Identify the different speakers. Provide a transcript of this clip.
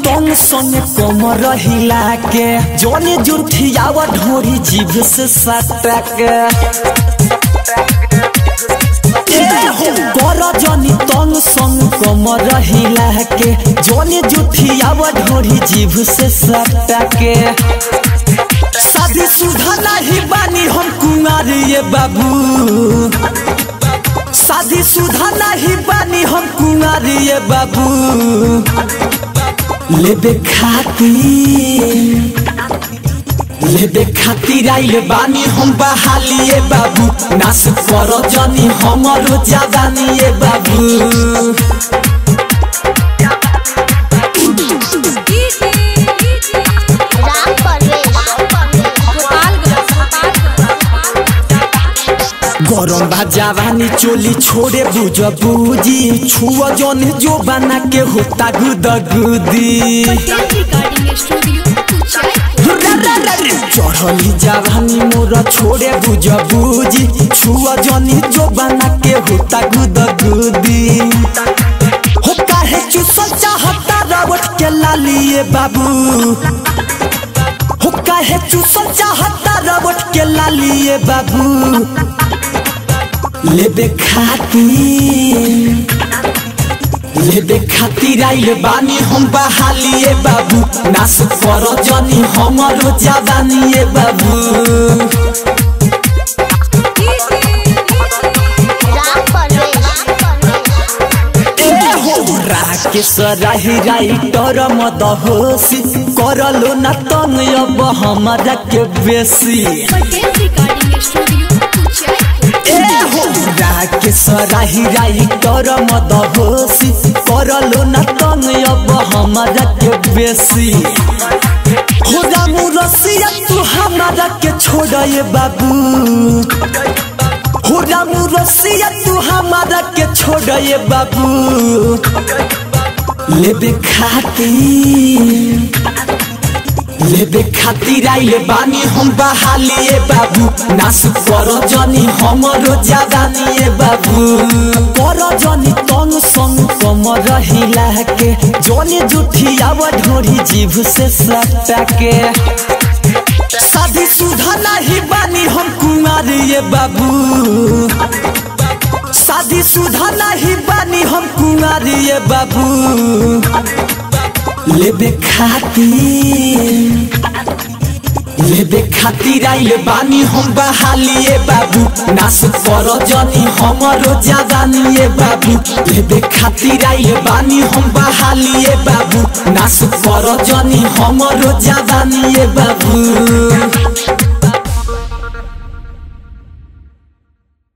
Speaker 1: तंग संग कम रहिला के जौने जुठियावा ढोरी जीभ से सटा के कर जनी तंग संग कम रहिला के जौने जुठियावा ढोरी जीभ से सटा के शादी सुधा नहीं बानी हम कुंवर ये बाबू शादी सुधा नहीं बानी हम कुंवर ये बाबू लेबे खातिर लेबे खातिर आइले बानी हम बहालिए बाबू नास कर जनी हमरो जवानी बाबू
Speaker 2: राम परवेश
Speaker 1: गरम बा जवानी चोली छोड़े बुझ बुझी छुआ जन जो बना के होता गुद गुदी
Speaker 3: रिकॉर्डिंग स्टूडियो कुचाई
Speaker 1: चढ़ली जवानी मोर छोड़े बुझ बुझी छुआ जनी जो बना के होता गुद गुदी हो काहे चुसल चाहता रावट के लालिए बाबू हो काहे चुसल चाहता रावट के लालिए बाबू लेबे खातिर लेबे खातिर आइले बानी हम बहालिए बाबू नास कर जनी हमरो जवानी बाबू
Speaker 2: राम परवेश
Speaker 1: राकेश राही राइटर मद होसी करलो न तंग अब हमरा के बेसी
Speaker 3: पटेल रिकॉर्डिंग स्टूडियो कुचाई
Speaker 1: राकेश राही राइटर मद होसी करलो न तंग अब हमरा के बेसी हो रामू रसिया तू हमरा के छोड़े बाबू हो रामू रसिया तू हमारा के छोड़े बाबू लेबे खातिर लेबे खातिर आइले बानी हम बहालिए बाबू नास कर जनी हमरो जवानी बाबू कर जनी तंग संग कम रहिला के जनी जुठियावा ढोरी जीभ से सटा के शादी सुधा नहीं बानी हम कुंवर ये बाबू शादी सुधा नहीं बानी हम कुंवर ये बाबू लेबे खातिर लेबे खातिर आइले बानी हम बहालिए बाबू नास कर जनी हमरो जवानी बाबू लेबे खातिर आइले बानी हम बहालिए बाबू नास कर जनी हमरो जवानी बाबू